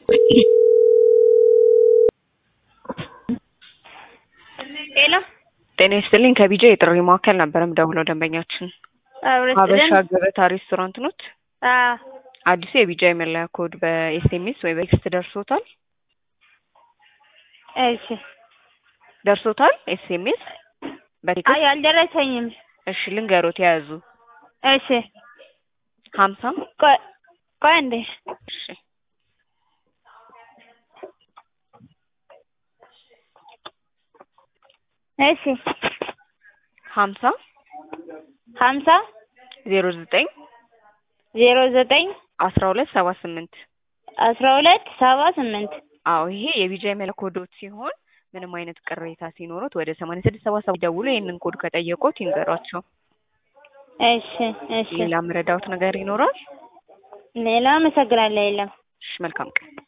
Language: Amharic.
ሄሎ ጤና ይስጥልኝ ከቢጃ የጥሪ ማዕከል ነበር የምደውለው ደንበኛችን ሀበሻ ገበታ ሬስቶራንት ኖት አዲሱ የቢጃ የመለያ ኮድ በኤስኤምኤስ ወይ በቴክስት ደርሶታል እሺ ደርሶታል ኤስኤምኤስ በቴክስት አይ አልደረሰኝም እሺ ልንገሮት የያዙ እሺ ሀምሳ ቆይ ቆይ እንዴ እሺ እሺ ሀምሳ ሀምሳ ዜሮ ዘጠኝ ዜሮ ዘጠኝ አስራ ሁለት ሰባ ስምንት አስራ ሁለት ሰባ ስምንት አዎ ይሄ የቢጃ የመለያ ኮዶት ሲሆን ምንም አይነት ቅሬታ ሲኖሩት ወደ ሰማንያ ስድስት ሰባ ሰባት ደውሎ ይህንን ኮድ ከጠየቁት ይንገሯቸው። እሺ እሺ ሌላ ምረዳውት ነገር ይኖራል? ሌላ አመሰግናለሁ የለም እሺ መልካም ቀን